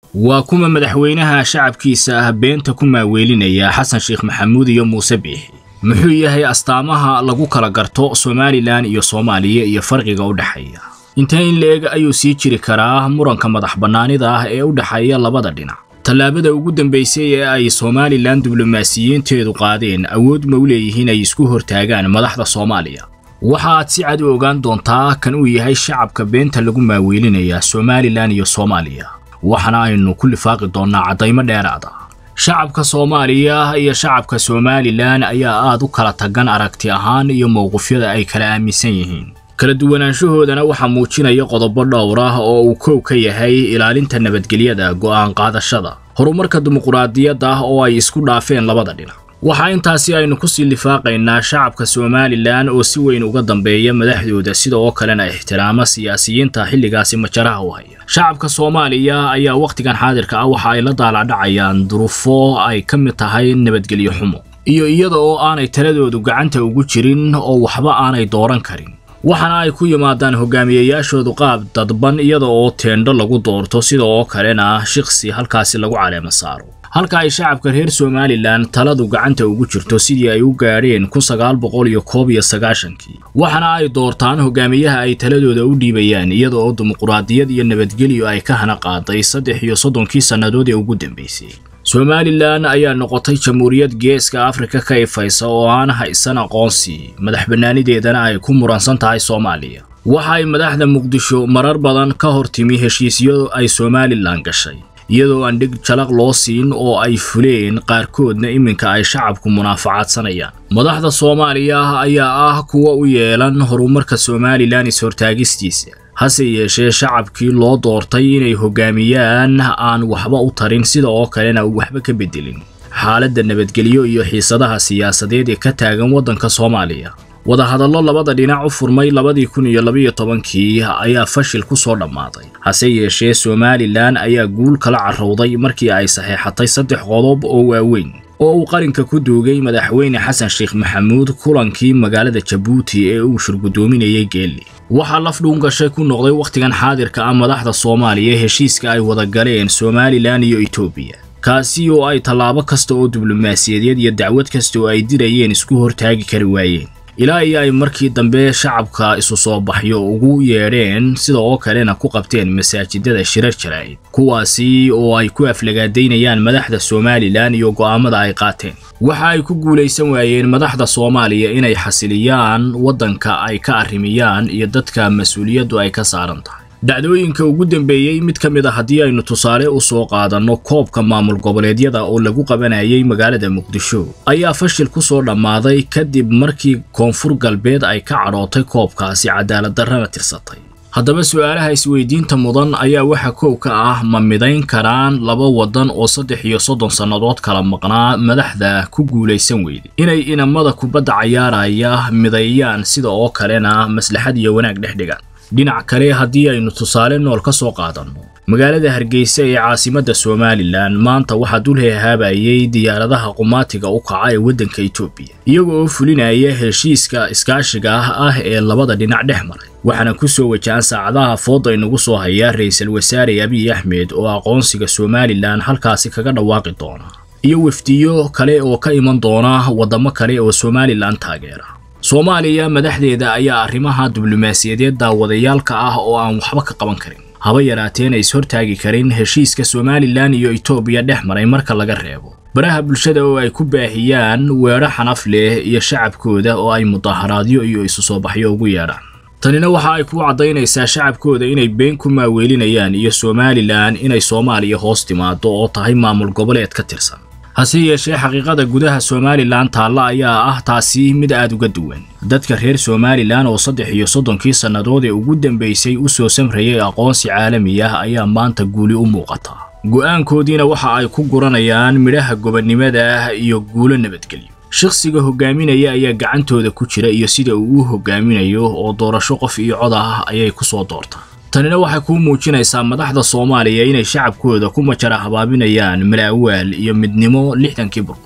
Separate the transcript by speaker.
Speaker 1: waa kuma madaxweynaha shacabkiisa ah beenta ku maaweelinaya xasan sheekh maxamuud iyo muuse biixi muxuu yahay astaamaha lagu kala garto somalilan iyo soomaaliya iyo farqiga u dhexeeya intee in la-eg ayuu sii jiri karaa muranka madax bannaanida ah ee u dhexeeya labada dhinac tallaabada ugu dambaysay ee ay somalilan diblomaasiyiinteedu qaadeen awood ma u leeyihiin ay isku hortaagaan madaxda soomaaliya waxa aad si cad u ogaan doontaa kan uu yahay shacabka beenta lagu maaweelinaya somalilan iyo soomaaliya waxaana aynu ku lifaaqi doonnaa caddaymo dheeraada shacabka soomaaliya iyo shacabka somalilan ayaa aad u kala tagan aragti ahaan iyo mowqifyada ay kala aaminsan yihiin kala duwanaanshahoodana waxaa muujinaya qodobo dhowr ah oo uu kow ka yahay ilaalinta nabadgelyada go'aan qaadashada horumarka dimuquraadiyadda ah oo ay isku dhaafeen labada dhinac waxaa intaasi aynu kusii lifaaqaynaa shacabka somalilan oo si weyn uga dambeeya madaxdooda sida oo kalena ixtiraama siyaasiyiinta xilligaasi majaraha u haya shacabka soomaaliya ayaa wakhtigan xaadirka ah waxa ay la daaladhacayaan duruufo ay ka mid tahay nabadgelyo xumo iyo iyada oo aanay taladoodu gacanta ugu jirin oo waxba aanay dooran karin waxaana ay ku yimaadaan hogaamiyayaashoodu qaab dadban iyada oo teendho lagu doorto sida oo kalena shiksi halkaasi lagu caleemo saaro halka ay shacabka reer somalilan taladu gacanta ugu jirto sidii ay u gaadheen kun sagaal boqol iyo koob iyo sagaashankii waxaana ay doortaan hogaamiyaha ay taladooda u dhiibayaan iyada oo dimuquraadiyad iyo nabadgelyo ay ka hana qaaday saddex iyo soddonkii sannadood ee ugu dambaysay somalilan ayaa noqotay jamhuuriyad geeska afrika ka ifaysa oo aan haysan aqoonsi madax bannaanideedana ay ku muransan tahay soomaaliya waxa ay madaxda muqdisho marar badan ka hor timi heshiisyo ay somalilan gashay iyadoo aan dhig jalaq loo siin oo ay fuleen qaarkoodna iminka ay shacabku munaafacadsanayaan madaxda soomaaliya ayaa ah kuwa u yeelan horumarka somalilan is-hortaagistiisa hase yeeshee shacabkii loo doortay inay hogaamiyaan aan waxba u tarin sida oo kalena waxba ka bedelin xaaladda nabadgelyo iyo xiisadaha siyaasadeed ee ka taagan waddanka soomaaliya wadahadallo labada dhinac u furmay labadii kun iyo labiyo tobankii ayaa fashil ku soo dhammaaday hase yeeshee somalilan ayaa guul kala carrowday markii ay saxeexatay saddex qodob oo waaweyn oo uu qarinka ku duugay madaxweyne xasan sheekh maxamuud kulankii magaalada jabuuti ee uu shirgudoominayay geelli waxaa laf dhuungashay ku noqday wakhtigan xaadirka ah madaxda soomaaliya heshiiska ay wada galeen somalilan iyo etoobiya kaasi oo ay tallaabo kasta oo diblomaasiyadeed iyo dacwad kasta oo ay dirayeen isku hortaagi kari waayeen ilaa iyo ay markii dambe shacabka isu soo baxyo ugu yeedheen sida oo kalena ku qabteen masaajidada shirar jaraa'id kuwaasi oo ay ku aflagaadaynayaan madaxda somalilan iyo go'aamada ay qaateen waxa ay ku guulaysan waayeen madaxda soomaaliya inay xasiliyaan waddanka ay ka arrimiyaan iyo dadka mas-uuliyaddu ay ka saaran tahay dhacdooyinka ugu dambeeyey mid ka mid a haddii aynu tusaale u soo qaadanno koobka maamul goboleedyada oo lagu qabanayay magaalada muqdisho ayaa fashil ku soo dhammaaday kadib markii koonfur galbeed ay ka cadhootay koobkaasi cadaaladdarrana tirsatay haddaba su'aalaha isweydiinta mudan ayaa waxa koow ka ah ma midayn karaan laba waddan oo saddex iyo soddon sannadood kala maqnaa madaxda ku guulaysan weyday inay inamada kubadda cayaaraya mideeyaan sida oo kalena maslaxad iyo wanaag dhex dhigaan dhinac kale haddii aynu tusaale nool ka soo qaadanno magaalada hargeysa ee caasimadda somalilan maanta waxaa dul heehaabayay diyaaradaha qumaatiga u kaca ee waddanka etoobiya iyaga oo fulinaya heshiiska iskaashiga ah ah ee labada dhinac dhex maray waxaana ku soo wajahan saacadaha fooda inagu soo haya ra-iisul wasaare abiy axmed oo aqoonsiga somalilan halkaasi kaga dhawaaqi doona iyo wafdiyo kale oo ka iman doona waddamo kale oo somalilan taageera soomaaliya madaxdeeda ayaa arrimaha diblomaasiyadeed daawadayaalka ah oo aan waxba ka qaban karin haba yaraateen ay is-hortaagi karin heshiiska somalilan iyo etoobiya dhex maray marka laga reebo baraha bulshada oo ay ku baahiyaan weedho xanaf leh iyo shacabkooda oo ay mudaharaadyo iyo isu soo baxyo ugu yeedhaan tanina waxa ay ku caddaynaysaa shacabkooda inay been ku maaweelinayaan iyo somalilan inay soomaaliya hoos timaado oo tahay maamul goboleed ka tirsan hase yeeshee xaqiiqada gudaha somalilan taalla ayaa ah taasi mid aad uga duwan dadka reer somalilan oo saddex iyo soddonkii sannadood ee ugu dambaysay u soo samrayay aqoonsi caalami ah ayaa maanta guuli u muuqata go'aankoodiina waxa ay ku guranayaan midhaha gobonnimada iyo guulo nabadgelyo shakhsiga hogaaminaya ayaa gacantooda ku jira iyo sida uu u hogaaminayo oo doorasho qof iyo cod ah ayay ku soo doortaan tanina waxay kuu muujinaysaa madaxda soomaaliya inay shacabkooda ku majara habaabinayaan malaawaal iyo midnimo lixdankii burco